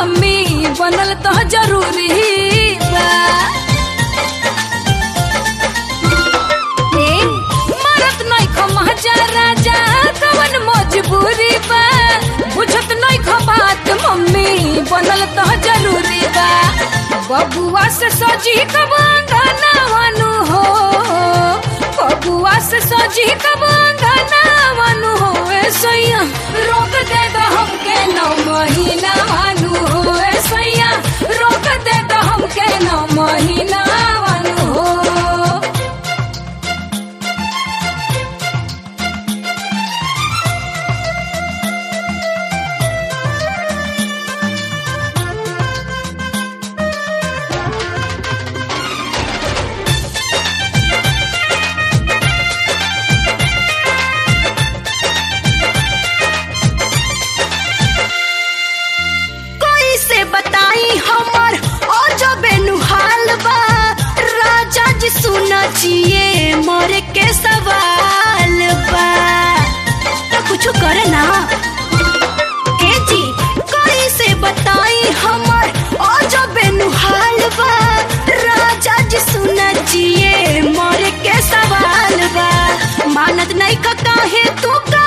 mummy बनल तो जरूरी बा ए, मरत नहीं खो महाजा राजा कवन मजबूरी बा बुझत नहीं खो बात मम्मी बनल तो जरूरी बा बबुआ से सजी कब अंगना वनु हो बबुआ से सजी कब अंगना वनु हो ए सैया रोक दे दो हमके नौ महीना वनु हो ए सैया रोक दे दो हमके नौ महीना वनु हो कोई से बताई हमर ओ जो बेनुहाल बा राजा जी सुना चाहिए मोरे के सवाल बा तो कुछ करे ना ए जी कोई से बताई हमर ओ जो बेनुहाल बा राजा जी सुना चाहिए मोरे के सवाल बा मानत नहीं का काहे तू का